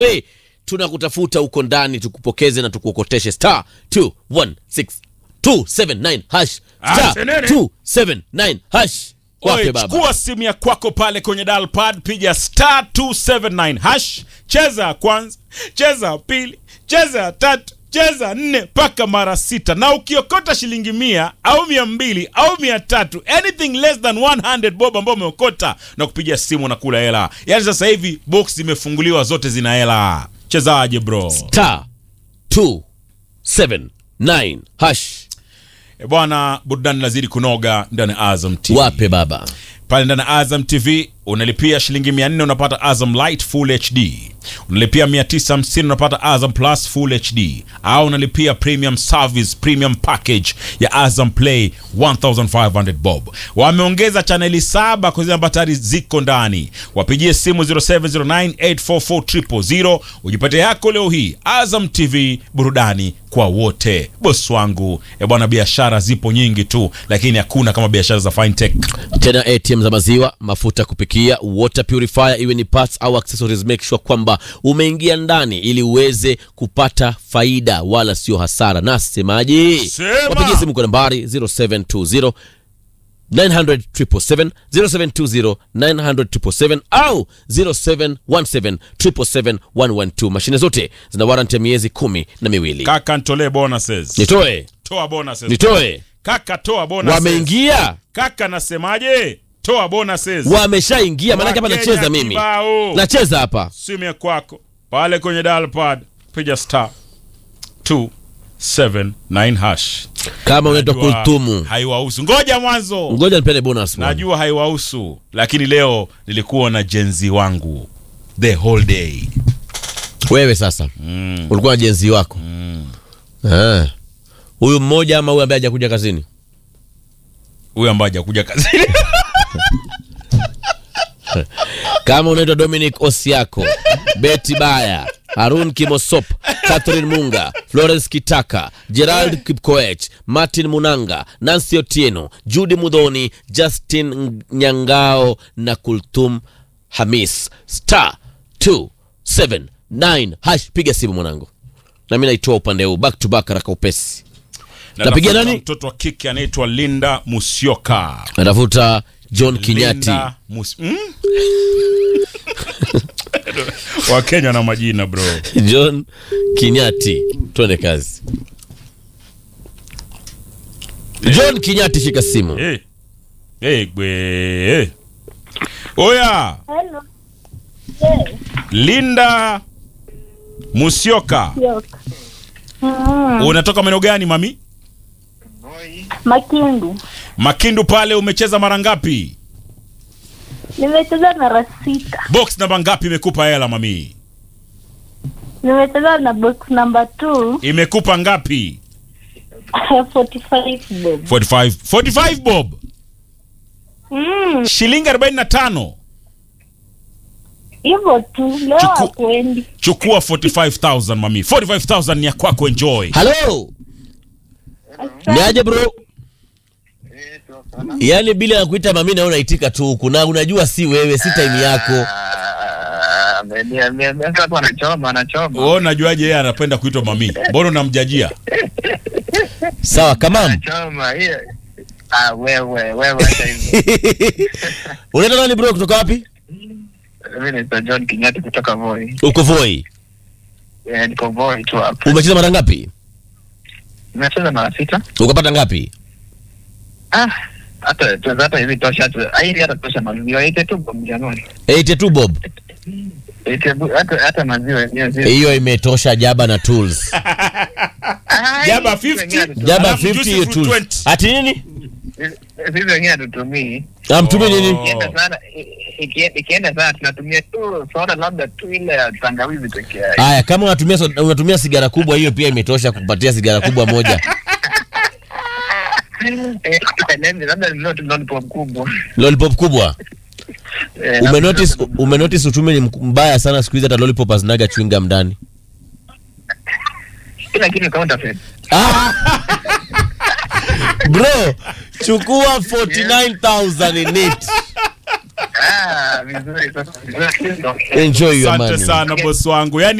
Hey, tunakutafuta huko ndani tukupokeze na tukuokoteshe star 216 279 hash star Ah, senene. 279 hash wape Oye, baba chukua simu ya kwako pale kwenye dial pad, piga star 279 hash, cheza ya kwanza, cheza ya pili, cheza ya tatu, cheza ya nne mpaka mara sita, na ukiokota shilingi mia au mia mbili au mia tatu anything less than 100 bob ambao umeokota na kupiga simu na kula hela. Yaani sasa hivi box zimefunguliwa zote zina hela. Chezaje bro? star 279 hash E bwana, burudani lazidi kunoga ndani ya Azam TV. wape baba pale ndani ya Azam TV unalipia shilingi 400 unapata Azam Light Full HD, unalipia 950 unapata Azam Plus Full HD, au unalipia premium service premium package ya Azam Play 1500 bob. Wameongeza chaneli saba kwa zile ambazo tayari ziko ndani. Wapigie simu 0709844000 ujipatie yako leo hii. Azam TV, burudani kwa wote. Boss wangu, e bwana, biashara zipo nyingi tu, lakini hakuna kama biashara za fintech. tena atm za maziwa mafuta kupikia water purifier iwe ni parts au accessories make sure kwamba umeingia ndani ili uweze kupata faida wala sio hasara nasemaji Sema. wapigie simu kwa nambari 0720 900 777 0720 900 777 au 0717 777 112 mashine zote zina warranty ya miezi kumi na miwili Kaka, nitolee bonuses. nitoe Toa bonuses. nitoe Kaka, toa bonuses. wameingia Kaka, nasemaje? Toa bonuses. wameshaingia maanake hapa Wakenya nacheza mimi kibao. nacheza hapa Simu ya kwako pale kwenye dial pad, piga star 279 hash. kama unaitwa Najua kultumu Haiwahusu. Ngoja mwanzo. ngoja nipende bonus bwana. Najua haiwahusu, lakini leo nilikuwa na jenzi wangu the whole day. wewe sasa Mm. ulikuwa na jenzi wako Ah. huyu mmoja ama huyu ambaye hajakuja kazini Huyu ambaye hajakuja kazini. kama unaitwa dominic osiako beti baya harun kimosop catherine munga florence kitaka gerald kipkoech martin munanga nancy otieno judi mudhoni justin nyangao na kultum hamis star 279 hash piga simu mwanangu nami naitoa upande huu back to back haraka upesi Na Napigia nafuta nani? Mtoto wa kike anaitwa Linda Musyoka. natafuta john kinyati Linda Mus mm? Wakenya na majina bro. john kinyati twende kazi john kinyati shika simu Hey. Hey, gwe. Hey. Oya, Hello. Yes, Linda Musyoka. yok. Mm, Unatoka maeneo gani mami? Makindu. Makindu pale umecheza mara ngapi? Nimecheza mara sita. Box namba ngapi imekupa hela mami? Nimecheza na box number two Imekupa ngapi? 45 bob. 45 45 bob. Mm, Shilingi 45. hivyo tu leo Chuku- hakuendi. Chukua 45000 mami. 45000 ni ya kwako enjoy. halo niaje bro yaani bila ya kuita mami na unaitika tu huku na unajua si wewe si time yako watu wanachoma wanachoma Wewe unajuaje yeye anapenda kuitwa mami? Mbona unamjajia? sawa kamam wanachoma hiyo ah wewe wewe hata hivyo unaita nani bro kutoka wapi mimi naitwa John Kinyati kutoka Voi uko voi eh niko Voi tu hapa umecheza mara ngapi nimecheza mara sita ukapata ngapi ah hata tuweza hata hivi tosha tu hili hata tosha maziwa ite tu kwa Januari 82 bob ite bu- hata hata maziwa yenyewe zile hiyo imetosha jaba na tools Ah, Jaba sisi wengine 50. hatutumii. jaba Alafu 50 hiyo juice tools 20. ati nini sisi wengine hatutumii amtumie nini ikienda sana i- ikie- ikienda sana tunatumia tu soda labda tu ile ya tangawizi peke yake haya kama unatumia so- unatumia sigara kubwa hiyo pia imetosha kupatia sigara kubwa moja Eh, tukaeleze, labda ninunue tu lollipop kubwa lollipop kubwa Eh, umenotice labda- umenotice uchumi ni mk- mbaya sana siku hizi hata lollipop hazinaga chewing gum ndani kila kitu counterfeit Ah! bro chukua 49000 in it Ah, vizuri sasa vizuri enjoy your asante money sana bosi wangu yani